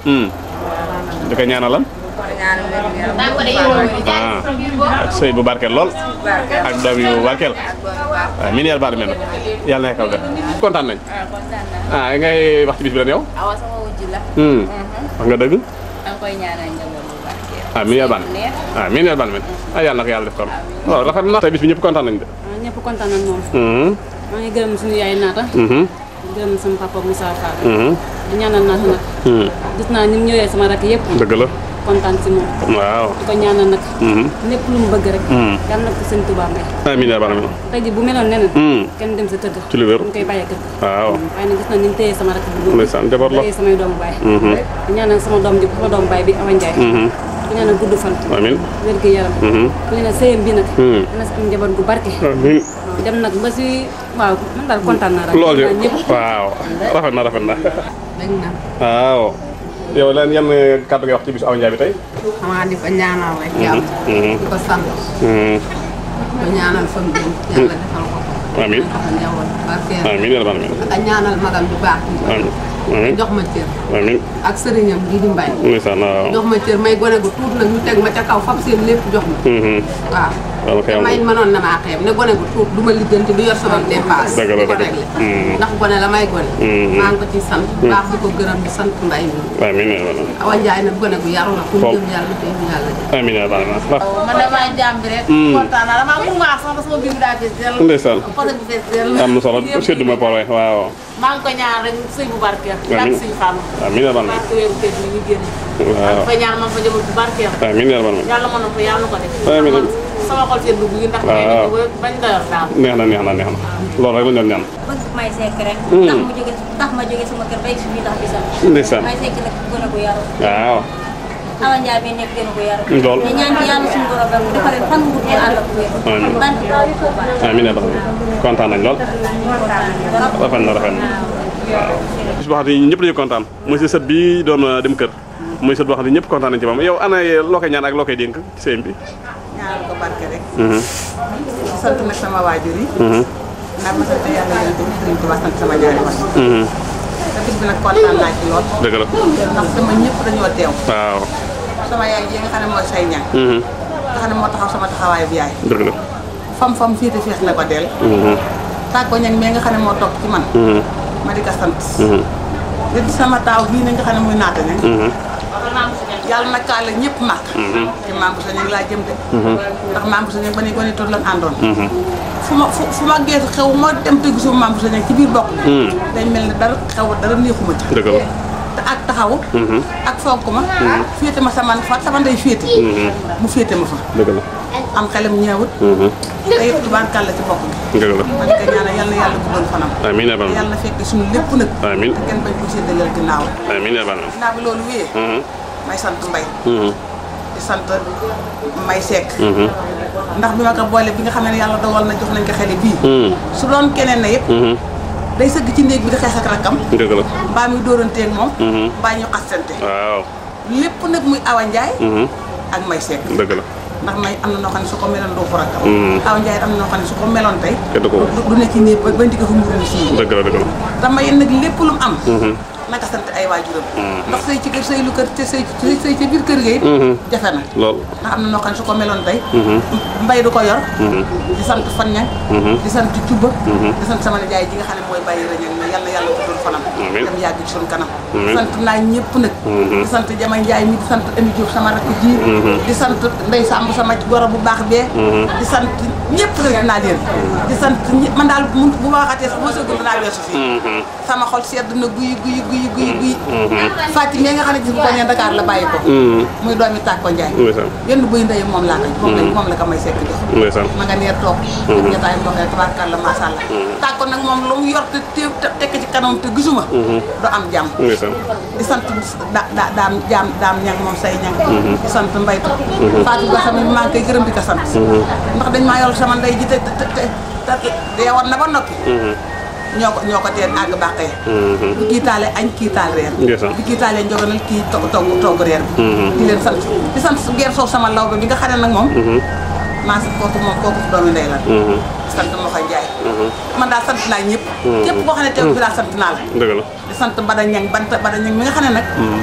di ko ñaanalam ah ak sëy bu barkeel lool ak doom yu barkeel waaw min yàlla baal mel yàlla na kaw de kontaan nañ ah ngay wax ci bis bi ren yow awa sama wujj la. wax nga dëgg da nga koy ñaanal njaboot bu barkeel. ah min yàlla baal neex. ah min yàlla baal mel ah yàlla na ko yàlla def kon waaw rafet na tey bis bi ñëpp kontaan nañ de ñëpp kontaan nañ moom Mhm, maa ngi gërëm suñu yaay naata mhm, di gërëm sama papa Moussa Fall mhm, di ñaanal naata nag mhm. gis naa ni mu ñëwee sama rakk yëpp dëgg la kontaan si moom waaw di ko ñaanal nag Mhm. lépp lu mu bëgg rek Mhm. yàlla na ko sëñ Touba may ah min yàlla baal mel tey ji bu meloon neneen Mhm. kenn dem sa tëdd ci lu wér ñu koy bàyyee kër waaw waaye nag gis na ni mu téye sama rakk bi bu ndeysaan jabar la téye samay doomu baay Mhm, di ñaanal sama doom ji sama doomu baay bi Awa Ndiaye mhm. di ñaanal gudd fan amin wér gu yaram Mhm. ku ne sëyam bi nag Mhm. dina si am njaboot gu barke amin waaw dem nag ba si waaw man daal kontaan naa rek loolu kontaan ñëpp waaw rafet na rafet na dëgg na waaw yow leen yan kàddu ngay wax ci bisu Awa Ndiaye bi tey xamaa di ko ñaanal rek yàlla Mhm. di ko sant Mhm. ko ñaanal fam bi yàlla defal ko ko amin dafa njaboot barkeel amin yàlla baal mel ak ñaanal magam bu baax bi amin amin jox ma cër amin ak sëriñam gi di mbay ndeysaan waaw jox ma cër may gone gu tuut nag ñu teg ma ca kaw fab seen lépp jox ma Mhm. waaw waaw kay te am may mënoon na maa xeeb ne gone gu tuut du ma lijjanti du yor sama dépasse Dëgg la, di ko dëgg la. réglé Mhm. ndax gone la may gone Mhm. maa ngi ko ci sant baax di ko gërëm di sant mbay mi amin yàlla baal mel Awa Njaay nag gone gu yaru la fu mu Foofu. jëm yàlla te ñu yàlla jëm amin yàlla baal mel man damaa jàmm bi rek. kontaan naa damaa mun maa sax ba sama biir bi daa fees dell. ndeysaan côté bi fees dell. am na solo séddu ma por waaw maa ngi ko ñaan rek sëy bu barkeel. Amiin. ak suñu fàmm. amin yàlla baal mel barke weeru tey bi ñu génn. waaw fa ñaan man fa njaboot bu barkeel. amin yàlla baal mel yàlla mën na ko yàlla na ko def. Amiin. man sama xol seen dugg yi ndax. may Waaw. nañu ba bañ doyal daal. neex na neex na neex na loolu rek la ñu doon ñaan bëgg may sekk rek. tax mu jóge tax ma jóge sama kër bay suñu tax bisam. ndeysaan may sekk nag gën a ko yaru. waaw Awa Ndiaye bi nekk gën a ko yaru. Lool. te ñaan ci yàlla suñu borom rek dafa leen fan gudd ànd ak wér. Amiin. ban daal di ko baax. amin yàlla baal mel kontaan nañ lool rafet na rafet na waaw bis boo xam ne ñëpp dañu kontaan muy si sët bi doon uh, dem kër muy sët boo xam ne ñëpp kontaan nañ ci moom yow ana loo koy ñaan ak loo koy dénk ci sëñ bi ñaanal ko barke rek Mhm, sant nag sama waajur yi mhm, ndax ma sant yàlla yéen tamit Sëriñ Tuubaa sant sama ñaari wax mhm. te bis bi nag kontaan naa ci lool dëgg la ndax sama ñëpp dañoo teew waaw sama yaay ji nga xam ne mooy say ñang mhm, nga xam ne moo taxaw sama taxawaay bu yaay dëgg la fam fam féete feex na ko del Mhm, tàggo ñang mais nga xam ne moo topp ci man mhm, ma di ko sant mhm, di sama taaw bii na nga xam ne muy naata ne mhm, yàlla na kaa la ñëpp màkk te maam bu sa ñang laa jëm de ndax maam bu sa ñang ba ni gone toon lan àndoon mhm. fu ma fu fu ma geesu xew ma dem te gisuma maam bu sa ñang ci biir bokk Hmm. day mel ne dara xew dara neexuma ci dëgg la te ak taxawu Mhm, ak fonk ma féete ma sama fa sama ndey féete mu féete ma fa dëgg la am xelam ñeewut Mhm, te it tubaarkàlla ci bokk bi dëgg la ma di ko ñaanal yal na yàlla guddal fanam amin yàlla baal te mel yàlla na fekk suñu lépp nag amin te kenn bañ ko séddaleel ginnaaw amin yàlla baal mel ginnaaw bi loolu wéyee Mhm, may sant mbay mhm, di sant may sekk mhm, ndax bi ma ko boole bi nga xam ne yàlla dogal na jox nañ ko xele bii mhm, su doon keneen na yëpp mhm. day sëgg ci néeg bi di xeex ak rakkam dëgg la mbaa muy dóoranteeg moom Mhm. mbaa ñu xastante waaw lépp nag muy Awa Njaay Mhm, ak may sekk dëgg la ndax may am na noo xam ne su ko meloon doo ko rakkam Mm. Awa Njaay am na noo xam ne su ko meloon tey kenn du ko du du nekk ci néeg ba ba ndi ko fa mburum sii dëgg la dëgg la dama yéen nag lépp lu mu am Mhm, naka sant ay waajuram Mm. ndax sëy ci kër sëy lu kër te sëy sëy sëy ci biir kër ga it Mhm. jafe na lool ndax am na noo xam ne su ko meloon tey Mhm, mbay du ko yor mhm, di sant fan ñang mhm. di sant cubba Mhm. di sant sama nijaay ji nga xam ne mooy bàyyi rañang ne yàlla yàlla ko doon fanam Amiin. dem yàgg ci suñu kanam Amiin. sant naa ñëpp nag Mhm. di sant Jama Njaay mi di sant Ami Diouf sama rakk ji Mhm. di sant Ndey Samb sama goro bu baax bee Mhm. di sant ñëpp rek naa leen di sant ñëpp man daal mun bu ma waxatee sax ma sëgul dinaa weesu fii Mhm, sama xol sedd na guy guy guy guy guy mhm, fàcc mi nga xam ne gis nga ko ne Dakar la bàyyi ko mhm. muy doomi Tàkko Njaay ndeysaan yenn buy ndey moom laa ko moom la moom la ko may sekk jox ndeysaan ma nga neer toog ak ñettaay ndoxee tabaarkalla macha allah tàkko nag moom lu mu yor te te te tekk ci kanam te gisuma du am jàmm ndeysaan di sant da da daam jaam daam ñang moom say ñang di sant mbaytu Fatou Ba sama maa ngi koy gërëm di ko sant ndax dañ maa yor sama ndey ji te te te te deewoon na ba noppi Mhm, ñoo ko ñoo ko teen àgg bàqee mhm. bi kii taale añ kii taal reer Ndeysaan. bi kii taalee njoganal kii togg togg togg reer bi di leen sant di sant geer soow sama law bi nga xam ne nag moom maa si kooku moom kooku doomi ndey la Mhm, sant ma ko Njaay mhm. man daal sant naa ñëpp képp koo xam ne teew bi daal sant naa la dëgg la di sant Bada Ñang banta Bada Ñang mi nga xam ne nag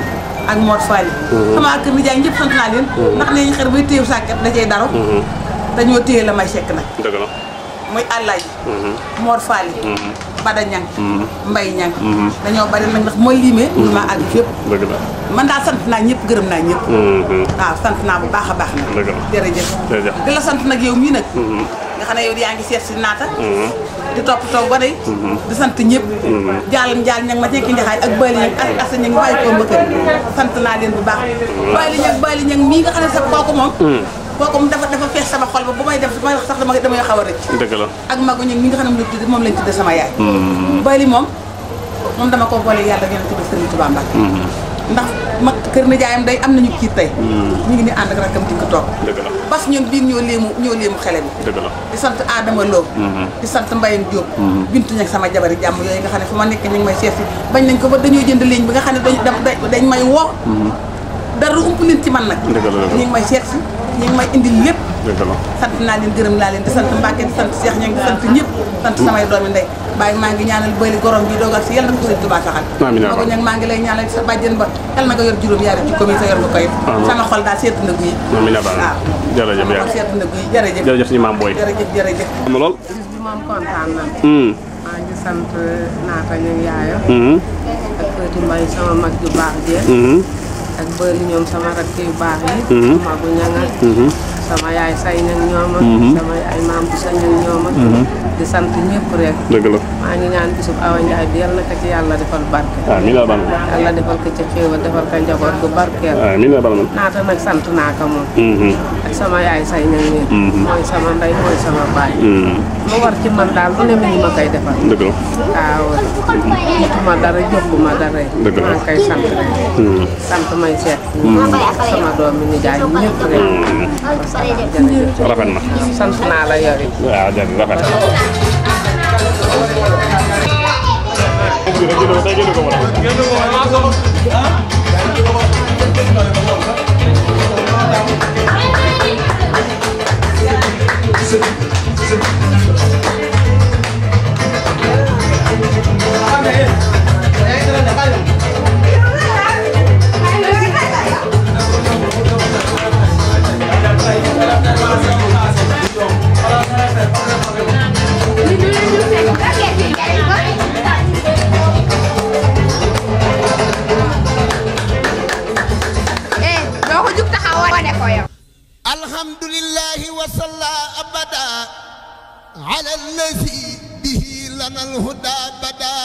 ak Mor Fally sama kër nijaay ñëpp sant naa leen ndax nee ñu xer bay téew sàkket da cay daro dañoo téye la may sekk nag dëgg la muy àllaaji Mor Fally Bada Ñang Mbay Ñang dañoo bari nag ndax mooy limee mënu maa àgg fépp dëgg la man daal sant naa ñëpp gërëm naa ñëpp waaw sant naa bu baax a baax nag Dëgg la. jërëjëf Jërëjëf. di la sant nag yow mii nag nga xam ne yow yaa ngi seet si naata di toppatoo ba day di sant ñëpp jaalam jaal ñag ma nekk njaxaay ak bayli ñag ak asa ñag bàyyi ko mbëkkër sant naa leen bu baax bayli ñag bayli ñag mii nga xam ne sax kooku moom kooku moom dafa dafa fees sama xol ba bu may def bu may wax sax dama damay xaw a rëcc dëgg la ak magu ñag mi nga xam ne moom lañ tudde moom lañ tudde sama yaay bayli moom moom dama ko boole yàlla ngeen tudde Sëriñ Tuubaa Mbàkke ndax mag kër na jaayam day am nañu kii tey ñu ngi ni ànd ak rakkam dikk toog dëgg la bas ñun biir ñoo léemu ñoo léemu xele bi dëgg la di sant Adama Lo di sant Mbayang Diop bintu ñag sama jabari jàmm yooyu nga xam ne fu ma nekk ñu ngi may seet si bañ nañ ko ba dañoo jënd ligne bi nga xam ne dañ dañ dañ may woo dara ump leen ci man nag Dëgg la, dëgg la. ñu ngi may seet si ñu ngi may indil lépp dëgg la sant naa leen gërëm naa leen di sant Mbacke di sant Cheikh ña ngi di sant ñëpp sant samay doomi ndey bàyyi maa ngi ñaanal bëli gorom bi doogal si yàlla na ko sëriñ Tuubaa saxal Amiin yaa ma ko rabbi. ñag maa ngi lay ñaanal sa bàjjen ba yàlla na nga yor juróom yaari ci commune sa yor nga koy Amiin. sama xol daal seet na guy amiin yaa baal waaw jërëjëf sama yaa xol seet na guy jërëjëf jërëjëf suñu maam booy jërëjëf jërëjëf am na lool bis bi moom kontaan na hum maa ngi sant naata ñu yaaya hum ak Fati Mbay sama mag ju baax jee hum ak bëri ñoom sama rakk yu baax yi Mhm. magu ñanga hum sama yaay say ñang ñooma Mhm. sama yaay maam bu sa ñang ñooma di sant ñëpp rek dëgg la maa ngi ñaan bisub Awa Njaay bi yal na ko ci yàlla defal barke amiin yaa baal yàlla defal ko ci xéewal defal ko njaboot gu barkeel amiin yaa baal naata nag sant naa ko moom hum ak sama yaay say ñang ñi Mhm. mooy sama ndey mooy sama baay hum lu war ci man daal lu ne mi ngi ma koy defal dëgg la waaw jotuma dara jokkuma dara Dëgg la. maa ngi koy sant rek hum sant may seet sama doom mi nijaay ñëpp rek jërëjëf rafet na sant naa la yow it waaw jërëjëf rafet na eh doo ko jug taxaw wane ko yow. الحمد لله وصلى أبدا على الذي به لنا الهدى بدا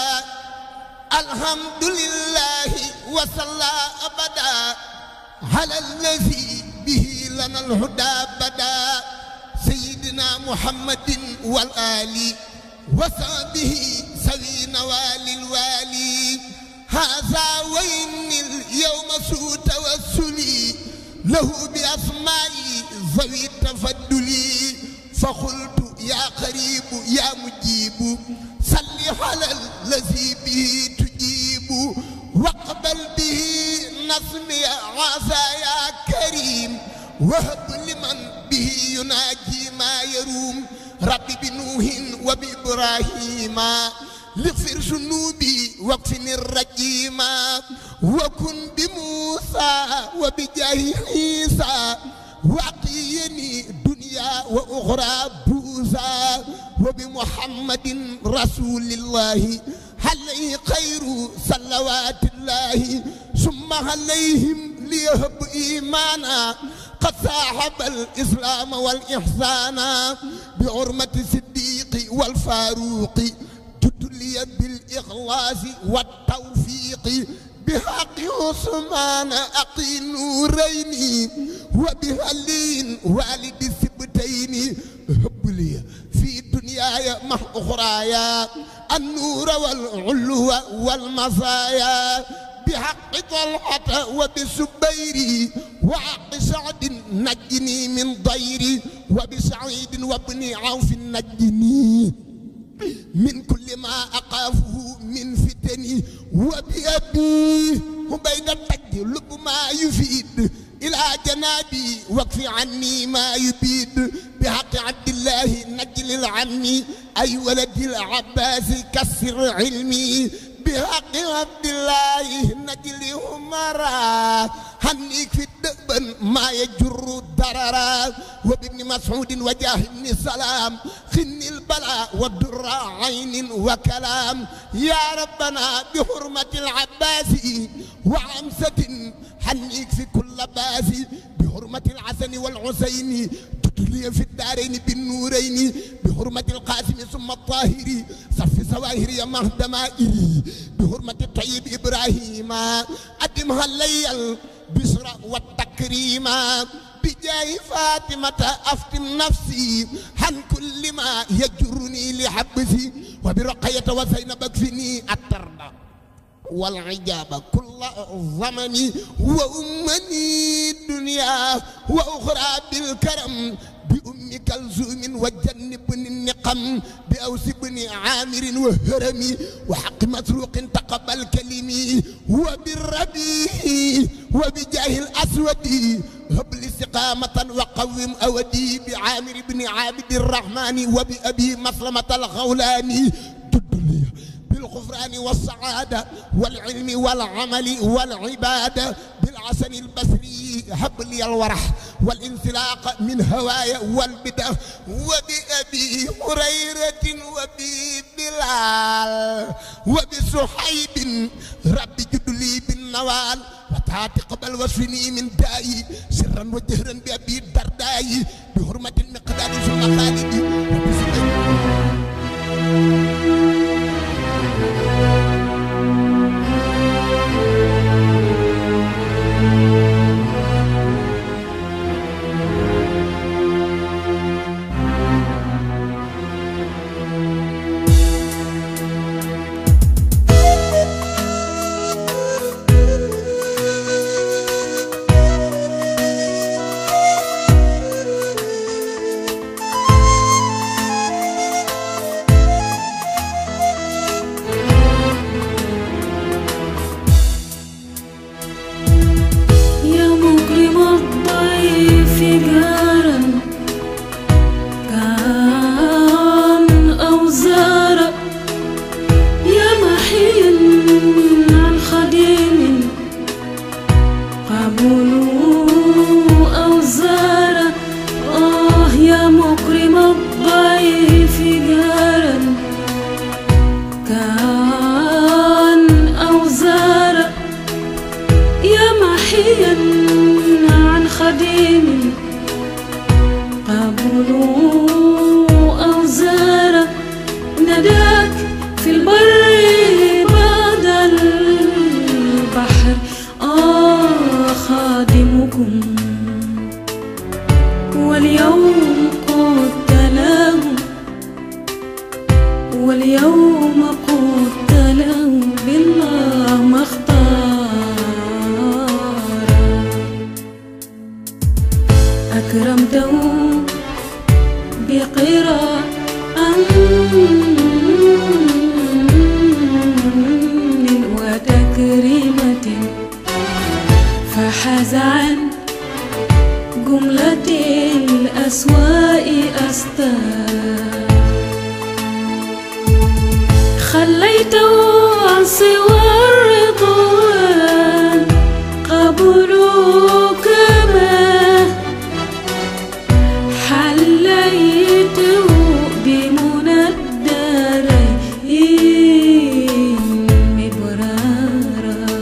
الحمد لله وصلى أبدا على الذي به لنا الهدى بدا سيدنا محمد والآل وصحبه سوي نوال الوالي هذا وين اليوم سوء توسلي له بأسمائي ذوي التفضل فقلت يا قريب يا مجيب صل على الذي به تجيب واقبل به نصمي عسى يا كريم وهب لمن به يناجي ما يروم رب بنوح وبإبراهيم لغفر ذنوبي واكفني الرجيم وكن بموسى وبجاه عيسى وقيني دنيا وأخرى بوزا وبمحمد رسول الله عليه خير صلوات الله ثم عليهم ليهب إيمانا قد صاحب الإسلام والإحسان بعرمة الصديق والفاروق تدلي بالإخلاص والتوفيق بحق عثمان أقي نورين وبهلين والد السبتين هب لي في دنياي مع أخرايا النور والعلو والمزايا بحق طلحة وبسبيري وحق سعد نجني من ضيري وبسعيد وابن عوف نجني من كل ما أخافه من فتني وبأبي وبين التج لب ما يفيد إلى جنابي واكف عني ما يبيد بحق عبد الله نجل العمي أي ولد العباس كسر علمي بحق عبد الله نجل همرا هنيك في الدبن ما يجر ضررا وبابن مسعود وجاه بن سلام خن البلاء والدر عين وكلام يا ربنا بحرمة العباس وعمسة حنيك في كل باس بحرمة الحسن والحسين تتلي في الدارين بالنورين بحرمة القاسم ثم الطاهر صف سواهر يا مهدمائي بحرمة الطيب إبراهيم أدمها الليل بشرى والتكريم بجاه فاطمة أفتم نفسي عن كل ما يجرني لحبسي وبرقية وزينب اكفني التربة والعجاب كل ضمني وأمني الدنيا وأخرى بالكرم بأم كلثوم وجنبني النقم بأوس بن عامر وهرمي وحق مسروق تقبل كلمي وبالربيع وبجاه الأسود هب لي استقامة وقوم أودي بعامر بن عابد الرحمن وبأبي مسلمة الخولاني تدلي بالغفران والسعادة والعلم والعمل والعبادة بالحسن البصري هب لي الورح والانسلاق من هوايا والبدع وبأبي هريرة وبي بلال وبسحيب ربي جد لي بالنوال وتاتي قبل وصفني من داي سرا وجهرا بأبي الدرداي بحرمة المقدار ثم خالدي وبسحيب يا مكرم الضيف جارا كان أو زارا يا محيا عن خديم قبلوا أو زارا آه يا مكرم الضيف جارا كان أو زارا يا محيا عن خديم قبلوا أو زار نداك في البر بعد البحر آه خادمكم واليوم قلت له واليوم قلت له بالله ما اختار أكرمته بقراء وتكريمة فحاز عن جملة الأسواء أستار خليته عن سوى الرضوان قبلوا كما حليته بمنى الدارين مبرارا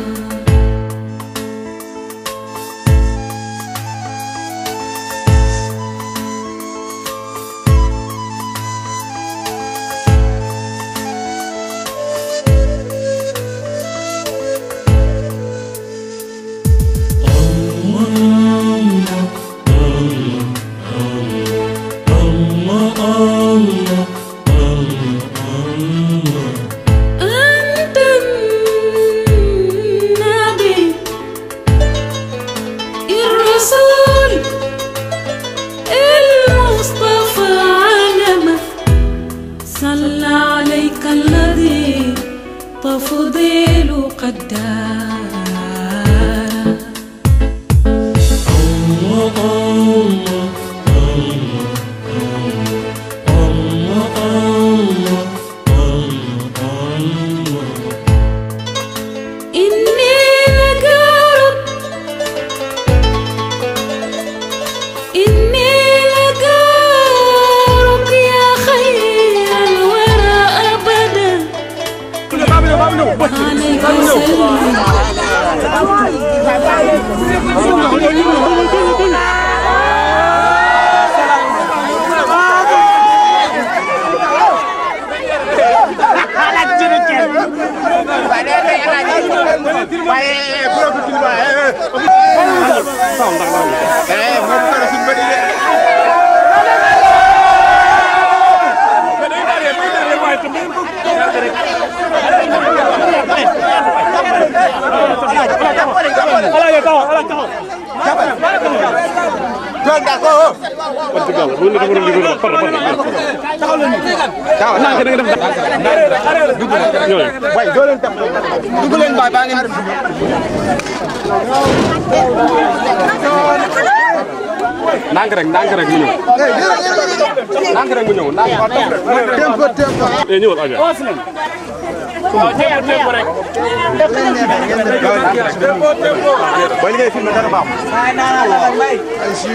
wax dëgg yàlla bu ñu defaroon liggéey bi par par taxaw leen taxaw naa ko da nga def ñooy way doo leen tam dugg leen baay baa ngeen ndànk rek ndànk rek mu ñëw ndànk rek mu ñëw ndànk tempo tempo eh ñëwal aja way ngay filmé dara baax ay si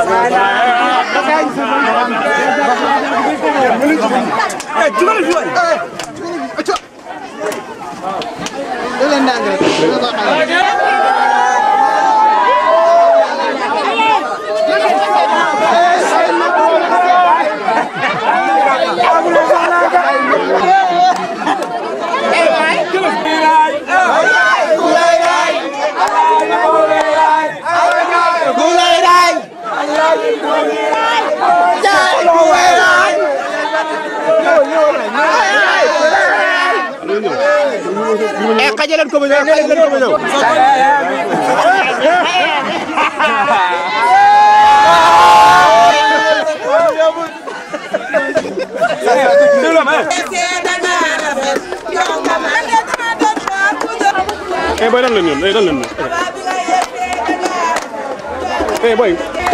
eh jugal fi way eh acca doo leen ndànk rek eh xajaleen ko ba ñëw xajaleen ko ba ñëw eh boy dal leen ñun eh dal leen ñun eh boy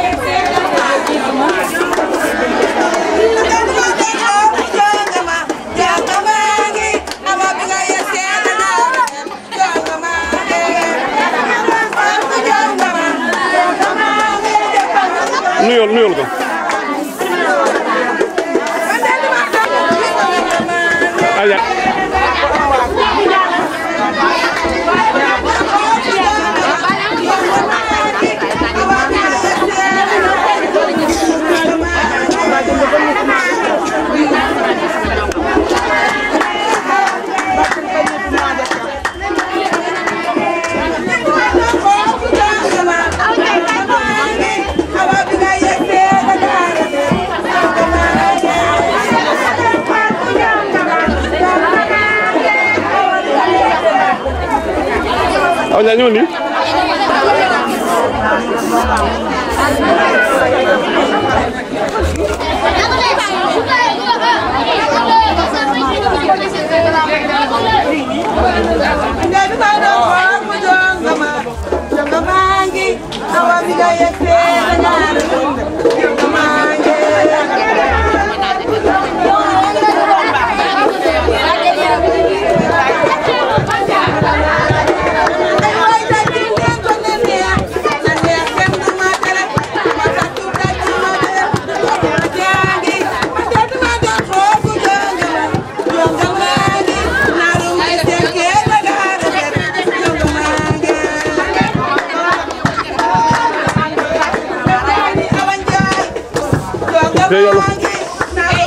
nuyul nuyul ko aja aw ñaa ñëwal nii te yàlla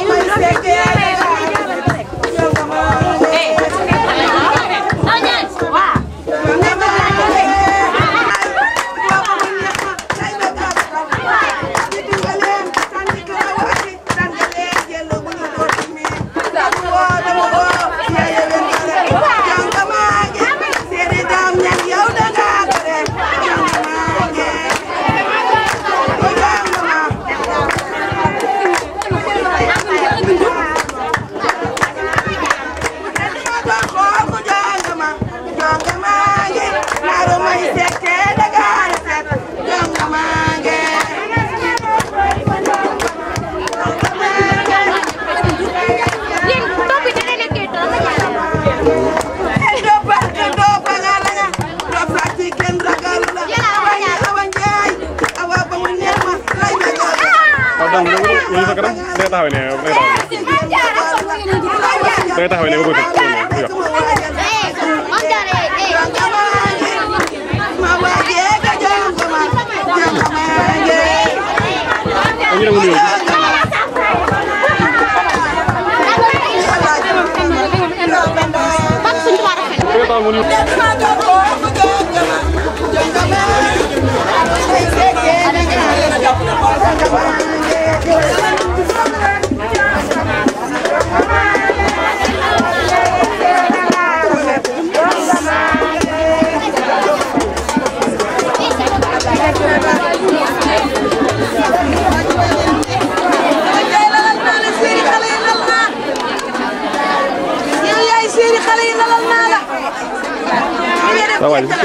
donc ñu sa kanam day taxawee ne day taxawee ne day taxawee ne ba bëgg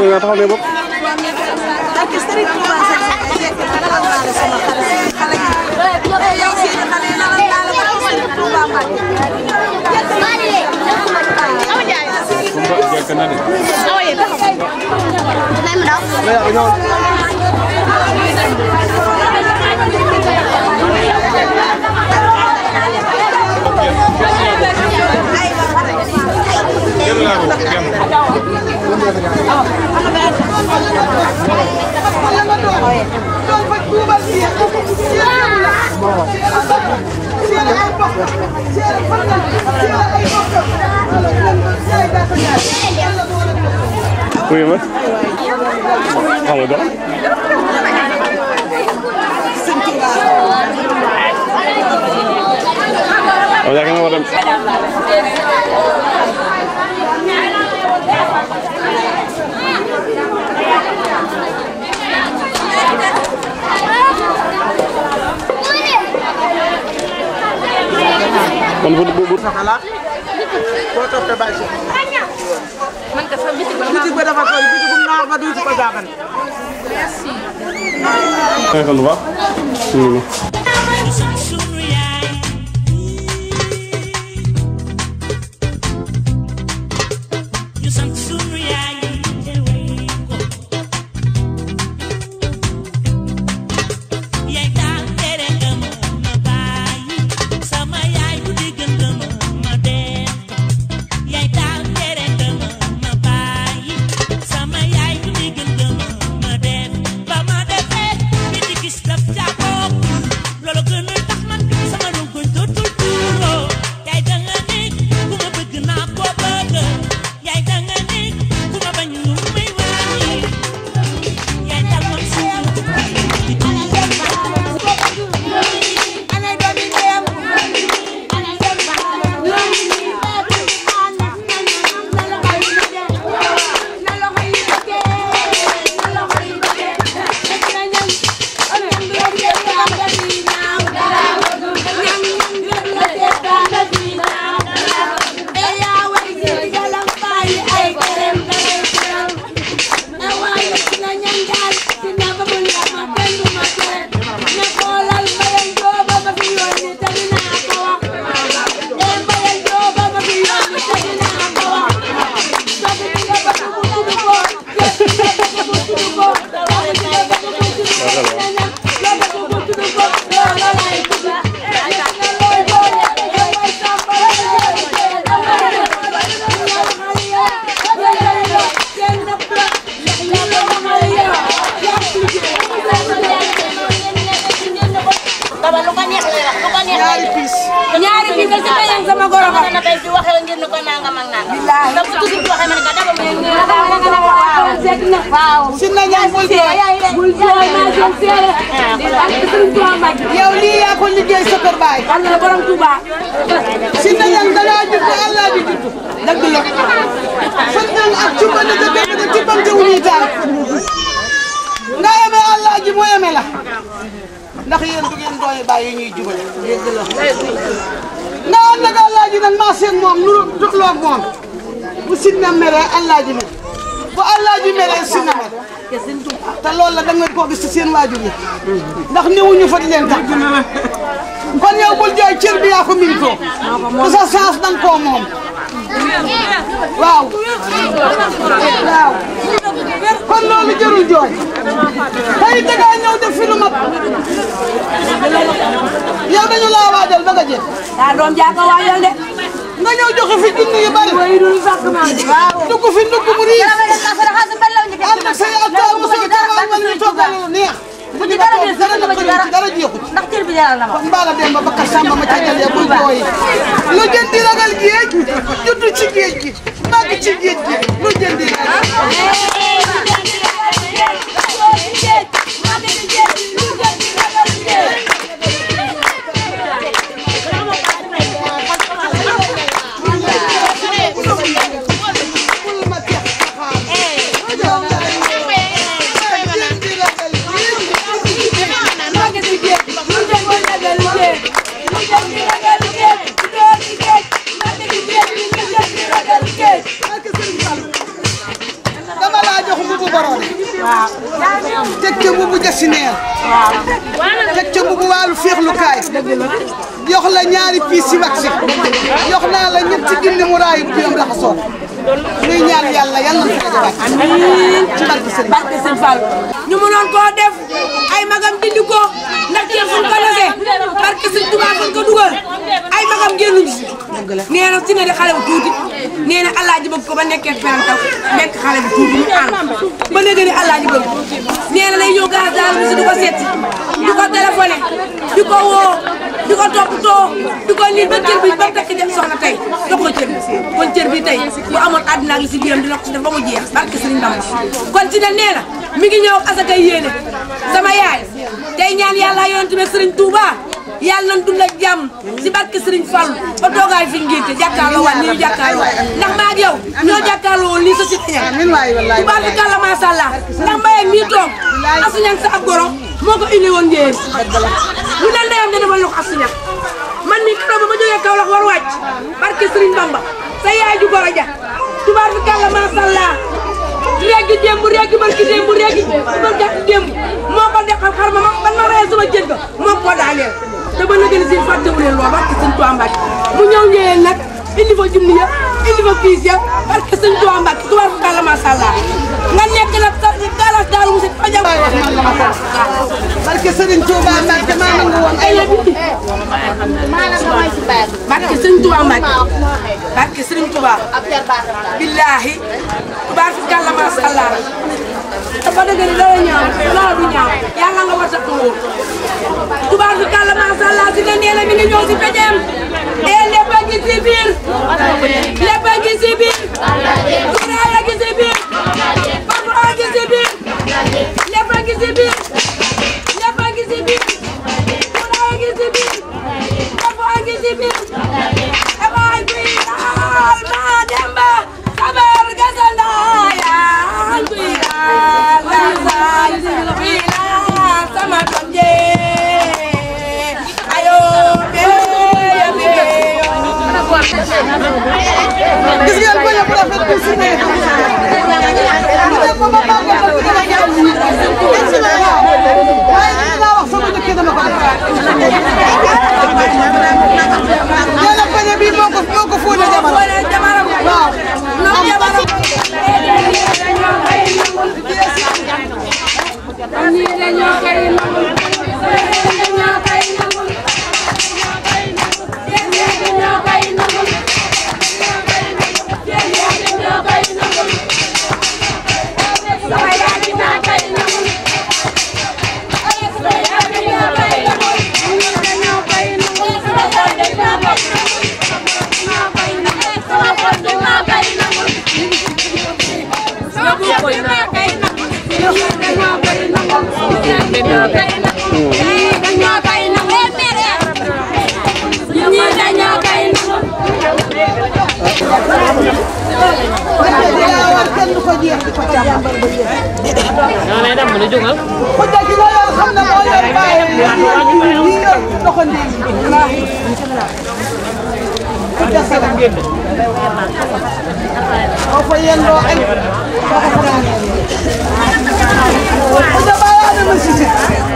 nga taxaw ne bopp ak Serigne Touba Seck Seck dalal naa la sama xale xale yi yow seen xale yi dalal naa la ba Serigne Touba Mbacke. wuyu ma xam nga dara waaw yaakaar nga war a dem kon bu bu bu boo toppee bàyyi si. man ka fa bitig ba bitig ba dafa toll bitigum naar ba duuti ko jaaban. xëy bu baax ñu ngi nii. ñaari piis. ñaari bi nga si beneen sama goro ba. na tey di waxee ngir ni ko nangam ak nangam. ndax bu toujours waxee ma ne ko dama ma waaw. si na ñaan bul jooy. bul jooy maa jëm seere. ak Sëriñ Tuuba Mbàkke. yow lii yaa ko liggéey sa kër baay. Allah borom Tuuba. si na ñaan dangaa judd Allah di judd. dëgg la. fan ñaan ak cumba ne ko dégg nga tibbam te wuñuy taal. nga yeme Allah ji mu yeme la. ndax yéen du ngeen doy bàyyi ñuy jubale. dëgg la. nga ànd ak Allah ji nag maa seen moom nu doxloo ak moom. bu sinna meree Allah ji mer. bu Allah ji meree sinna mer. te loolu la da ngeen koo gis ci seen waajur yi. ndax newuñu fa di leen tax. kon yow bul jooy cër bi yaa ko militoo. te sa chance danga koo moom. waaw. waaw. kon loolu jërul jooy. tey dangaa ñëw def fi lu mat. yow dañu laa waajal ba nga jël. daa doom jaa ko waajal de. nga ñëw joxe fi junni yu bari. mooy dul fàq maa de. waaw. dugg fi dugg mu riis. ànd ak say acteurs mu soog a taxawal wala ñu toggal lu neex. bu ci dara des dara dara dara jeexut. ndax cër bi jaral na ma. kon Mbala Demba Bakar Samba ma ca jëlee bul jooyi. lu jën di ragal géej juddu ci géej gi màgg ci géej gi lu jën di ragal. dama laa jox mu mbubu jasineer teg ca mbubu waalu féexlukaay jox la ñaari piis si wax si jox naa la ñetti junni mu raayu bu yom raxasoo nuy ñaan yàlla yàlla na fa jabaat amiin ci barke sëñ barke sëñ Fall ñu mënoon koo def ay magam dindi ko ndax ceeb fuñ ko lese barke sëñ Tuubaa fuñ ko dugal ay magam génnuñu si nee na si nga di xale bu tuuti nee na alaaji bëgg ko ba nekkee parental nekk xale bu tuuti ñu ànd ba léegi ni alaaji bëgg nee na lay ñëw gaas daal bi si di ko seet di ko téléphoné di ko woo di ko toppatoo di ko nit ba cër bi ba mu takk def soxna tey jox ko cër bi kon cër bi tey bu amoon àddina ak li si biiram dina ko si def ba mu jeex barke Sëriñ Bamba kon ci ne nee na mi ngi ñëw asakay yéene sama yaay tey ñaan yàlla yonent bi Sëriñ Touba yàlla nañ dund ak jàmm si barke Sëriñ Fall ba toogaay fi ngénte jàkkaarloo waat ni ñu jàkkaarloo ndax maa ak yow ñoo jàkkaarloo woon lii sa si ñaan tubaab bi kàlla macha allah ndax mbayam mii toog asuñan sa ab goro moo ko indi woon ngeen lu ne ndeyam ne dama lox asuñan man mi keroog ba ma jógee Kaolack war wàcc barke Sëriñ Bamba sa yaay ju goro ja tubaab bi kàlla macha allah réegi démb réegi barki démb réegi barki démb moo ko deqal xar ma ban ma reyee sama jën ga moo ko daaneel te ba nëgë ni si fàttewu leen loo barke sëñ Tuubaa Mbàkke mu ñëw ñëwee nag indi fa junni ya indi fa piis ya barke sëñ Tuubaa Mbàkke tubaar fu kàlla macha allah nga nekk nag sa galas daaru mu si fajam barke Serigne Touba Mbacke maa nangu woon ay la bi barke sëñ Tuubaa Mbàkke barke sëriñ Tuubaa billaahi tubaar fu kàlla macha allah dafa dëgg ni dara ñaaw dara du ñaaw yàlla nga war a wóor tubaar fu kàlla macha allah si ne nee na mi ngi ñëw si pejeem e lépp a ngi si biir lépp a ngi si biir tuuraay a ngi si biir parfum a ngi si biir lépp a ngi si biir lépp a ngi si biir tuuraay a ngi si biir parfum a ngi si biir damay kuy laal maa demba sabar gasanda yaa kuy laal gasal kuy laal sama doom jee ayo beyo beyo gis ngeen bañ a bu rafet bi si ne mu ne ko ma màggal ba dina ñëw waaye li nga wax sama dëkk dama ko def nee na bañ a bii moo ko moo ko fóone jamono waaw kenn du ko jeex di ko càmbar ba jeex. ñoo lay dem mu jógal. ku dëkk la yor xam ne moo yor bàyyam yi yor doxandéem yi. ku dese la. boo fa yendoo añ boo ko fanaanee. ku da bàyyi Adama Cissé.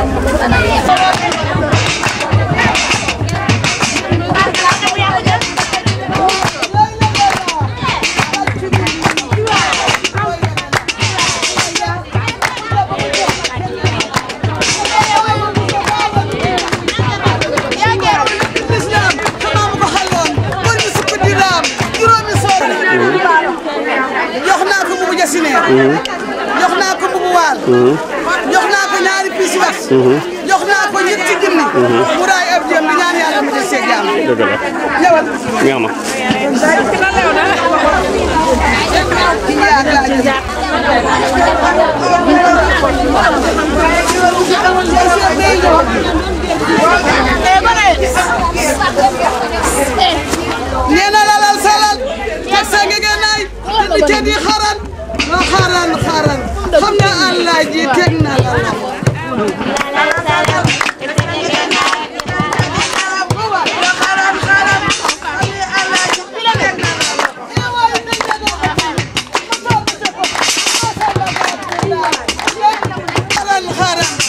jox naa ko mbubu jasineer jox naa ko mbubu waal jox naa ko ñaari piis wax jox naa ko ñetti junni mu raay ab jëm di ñaan yàlla mu des see jàmm dëgg la ñëwal neex na ki ñaar laa jëm nee na lalal salal teg sa ngegenaay di te di xaran loo xaran xaran xam nga Allah ji teg na la xaran xaran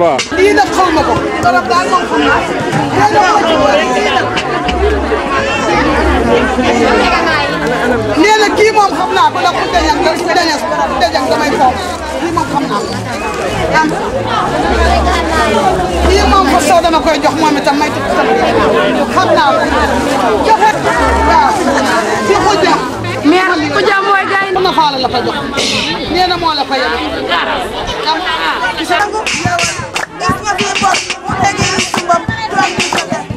waaw lii nag xaw ma ko torop daal moom xam naa nee na kii moom xam naa ko ndax ku dañal nga ku dañal ku dañal damay foofu kii moom xam naa ko am kii moom fa soo dama koy jox moom itam may tudd sama xam naa ko joxe waaw ci xujja meer xujja mooy gay na faala la fa jox nee na moo la fa yem am gis nga fi bor mu tegee si bopp toog di ko def.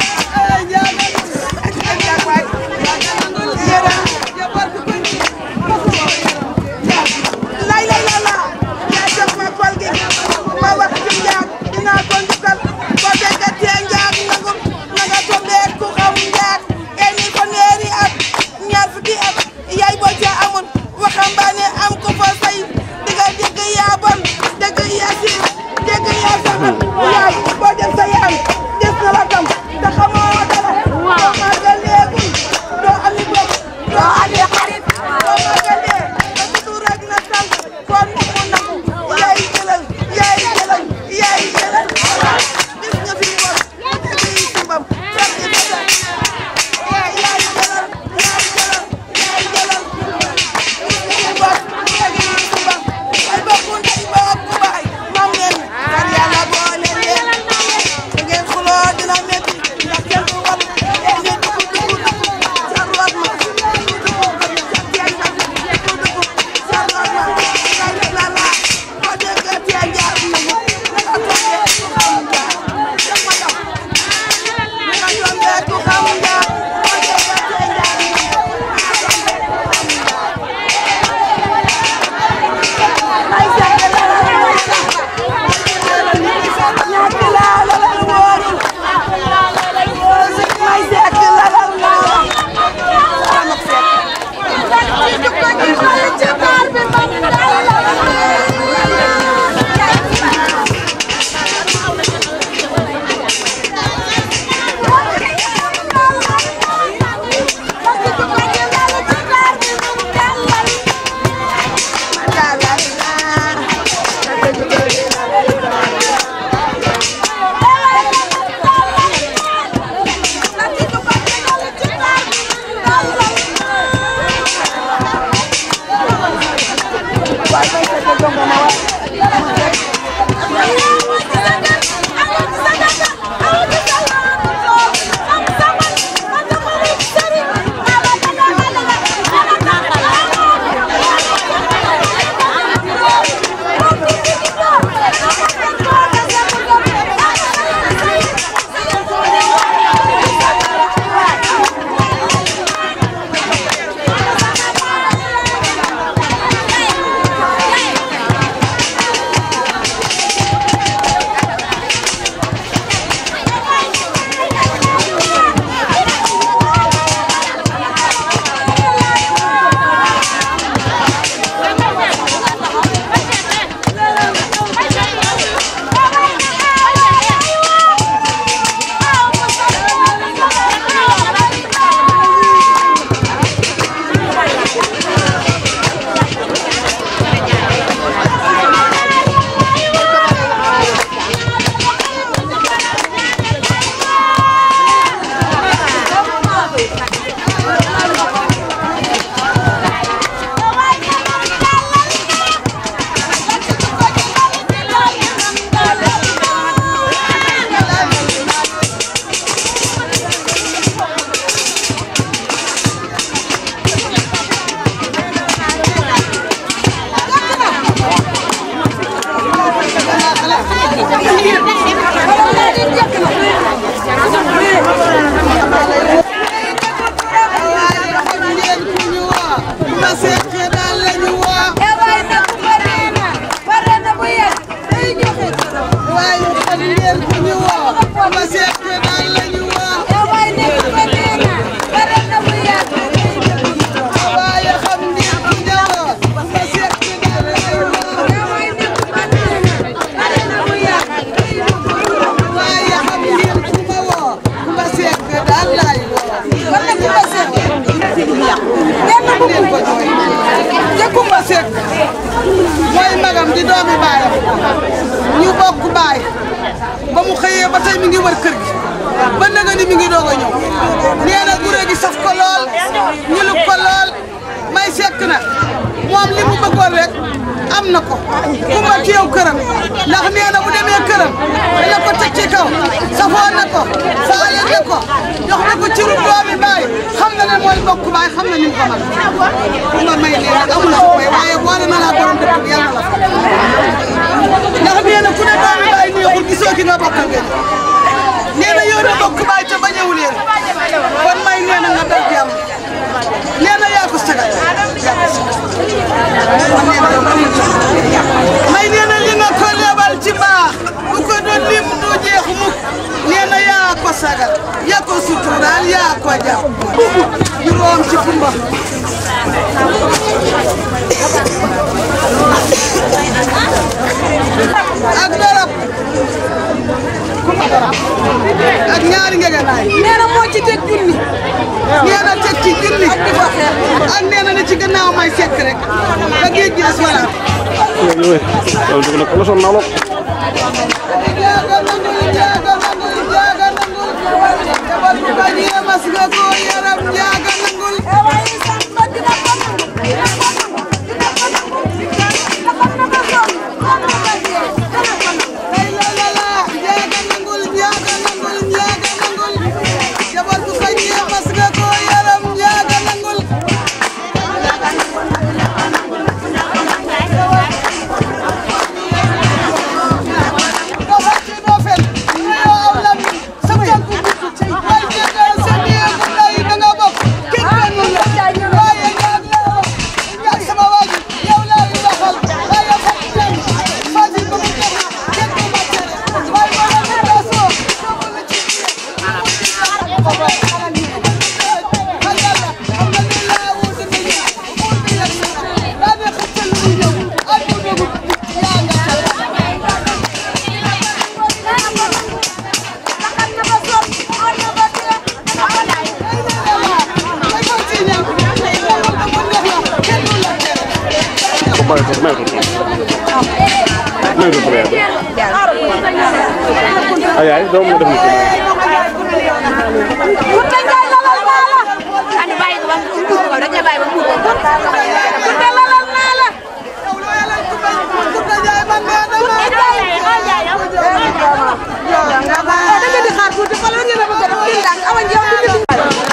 lay lay la la yaa jox ma kol gi ma wax ci njaag dinaa ko njukkal boo déggatee njaag nangu na nga tombee ku xam njaag eni fanweeri at ñaar fukki at yaay boo ca amul waxambaane am ko fa say diga dégg yaa bon dégg yaa si dégg yaa saxal yaay boo dem sa yaam des na la tam te xamoo dara doo màggaleegul doo ami bopp doo ami xarit doo màggalee te tudd rek na tal kon mu nangu yaay jëlal yaay jëlal yaay jëlal gis nga fi bor bii simbam fekk ci sa yaay yaay jëlal yaay jëlal yaay jëlal gis nga fi bor fekk ci simbam ay bokku ndey bokku baay mam leen kar yàlla boole leen ngeen xuloo dina metti ndax kenn du war ngeen dugg dugg dugg sa root ma dugg dugg sa dugg sa root ma lay la la la boo déggee tee jaar na mu nga tombee ku xam jaar def ma daf nga tombee ku xam jaar boo déggee tee jaar na mu ay seet la la ñàkk laa la la wóorul may seet la la wóorul sama seet mooy magam di doomi baayam ñu bokk baay ba mu xëyee ba tey mi ngi wër kër gi ba naga ni mi ngi doog a ñëw nee na gure gi saf ko lool ñulub ko lool may sekk na moom li mu bëggoon rek am na ko kumba teew këram ndax nee na bu demee këram dina ko teg ci kaw safoo na ko faale na ko jox na ko ci doomi baay xam na ne mooy bokk baay xam na ni mu ko mën kumba may nee na amul fu may waaye boole na laa borom dëkk bi yàlla la fa ndax nee na ku ne doomi baay neexul gisoo ki nga bokkal ngeen nee na yow na bokk baay te bañewu leen kon may nee na nga dal jàmm nee na yaa ko sagal may nee na li nga ko lebal ci baax bu ko doon lim du jeex mukk nee na yaa ko sagal yaa ko suturaal yaa ko jàpp juróom ci kumba ak darab kumba darab ak ñaari ngegenaay nee na moo ci teg junni nee na teg ci junni ak nee na ne ci gannaaw may sekk rek ba géej gi des wala loolu dugg na ko sonn naa lool jaaga nangul jaaga nangul jaaga nangul jabal bu bañee mas nga ko yaram jaaga nangul Ay la la la jaaga nangul jaaga nangul jaaga nangul jabal bu bañee mas nga ko yaram jaaga nangul ko bàyyi ko may ko may ko ko ay ay doo mu def ni Ano ba ito? Bang kuko ko, daña bay bang kuko ko. Kunta lalal na la. Daga di xaar tuuti fa la ngeen a bëgg a def di ndànk awa njeew di di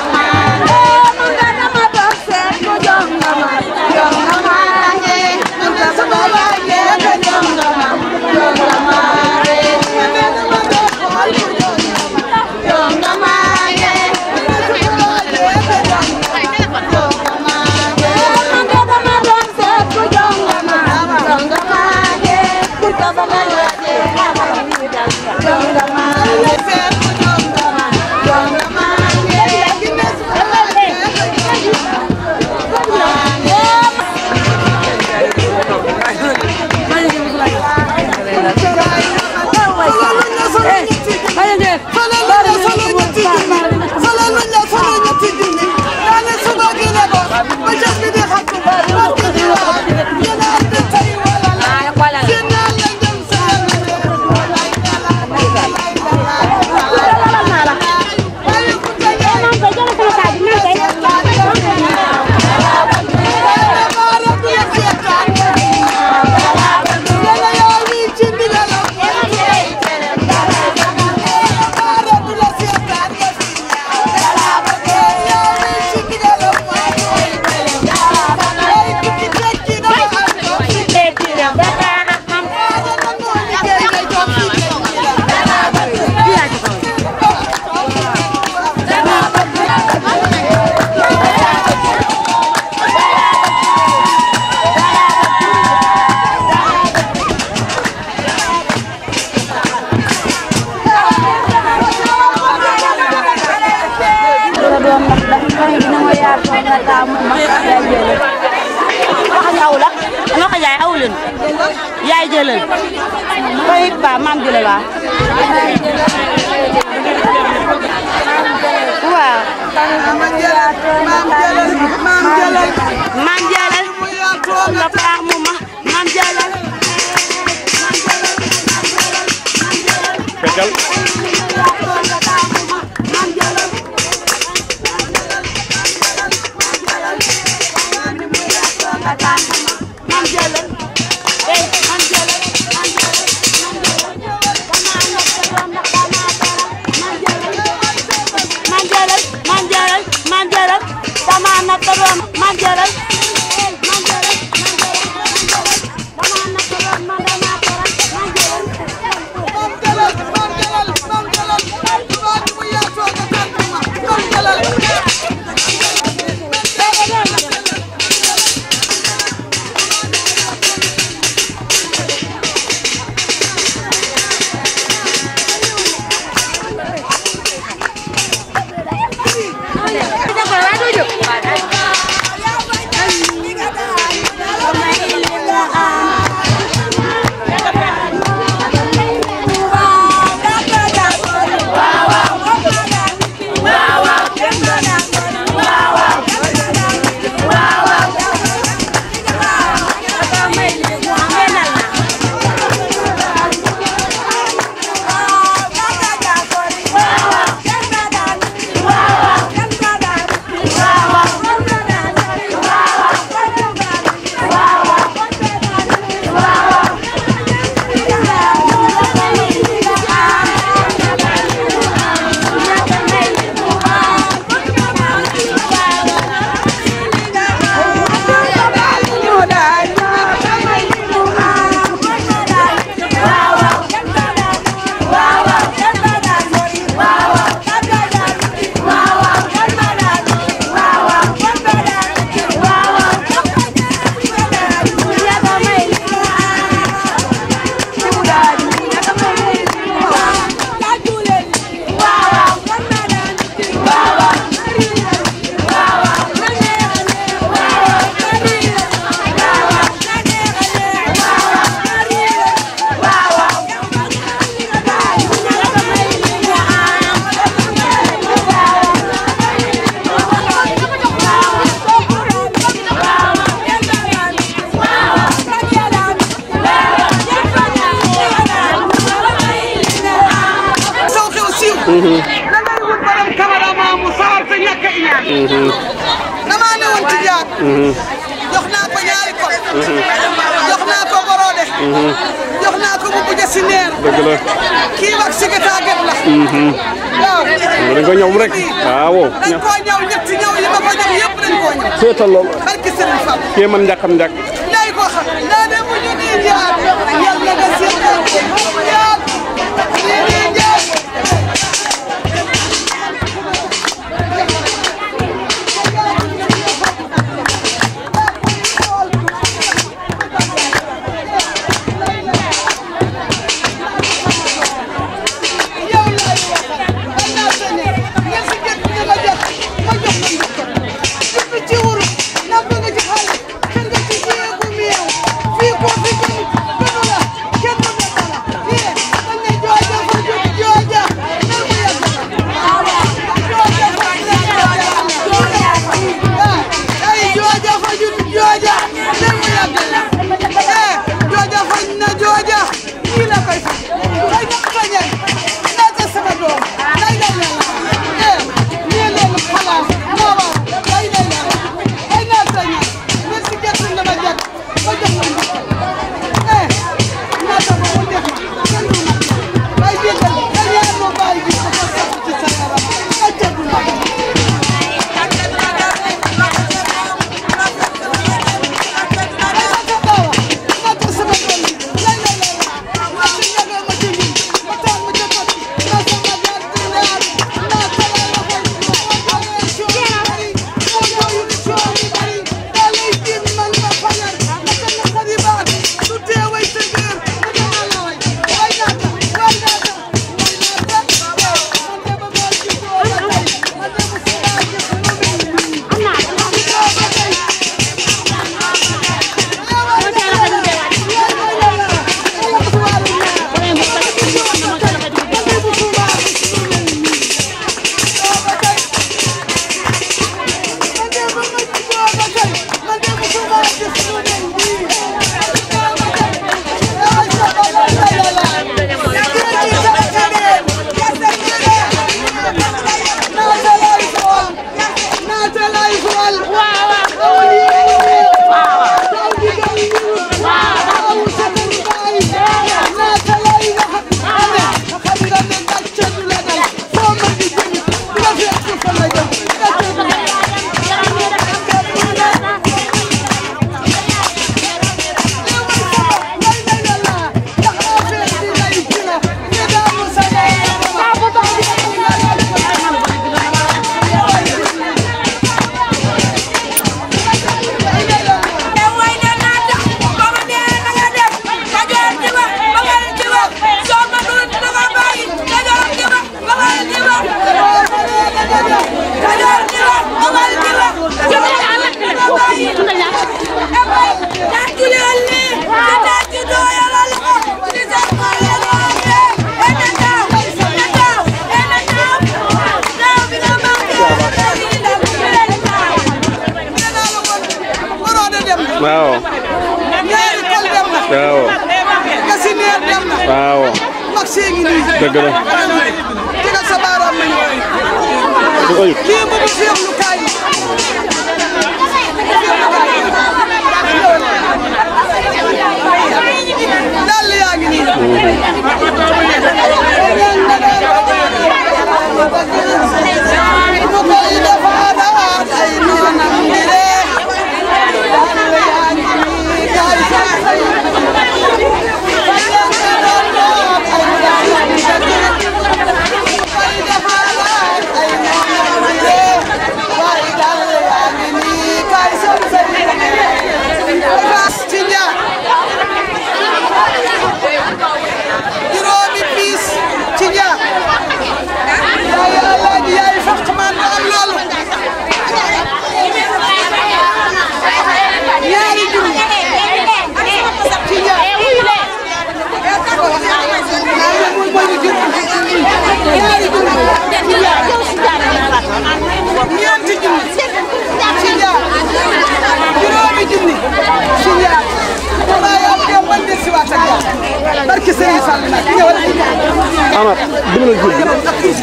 yaay jëlal koy ba maam jëlal waaw waaw maam jëlal nga baax mu ma maam jëlal feccal Manjaral, manjaral, manjaral, sama anak terus manjaral. saw xew siiw da ngay wut borom cameraman mu sawar te ñàkk a iñaan damaa ne woon ci jaar jox naa ko ñaari ko jox naa ko borode jox naa ko bu buja si neer dëgg la kii wax si gata get la waaw dañ ko ñëw rek waaw dañ koo ñëw ñetti ñëw yi ma ko ñëw yëpp dañ koo ñëw seetal loolu barki Serigne Fall kee man njàkkam njàkk lay ko xam daa dem mu ñu nii jaar yàlla nga seetal jaar nii nii jaar Fii ko fi jëm, gënu la, kenn du la dara. Yee, dañ ne jooy dafa jóg waaw ñaari kal dem na waaw gasineer dem na waaw mag see ngi nii dëgg la tegal sa baaraam ma ñëw du ayib kii mu bu féexlu kaay dàll yaa ngi nii mu koy defaat ay noonam di ree dàll yaa ngi nii kaay sax juróomi piis ci ñaar yaay alaaji yaay faq man am loolu ñaari junni ci ñaar ñaari junni ci ñaar ñeenti junni ci ñaar juróomi junni ci ñaar waaye am dem man de si waat ak yow barki Serigne Fall nag ñëwal Amath dimbali jur gi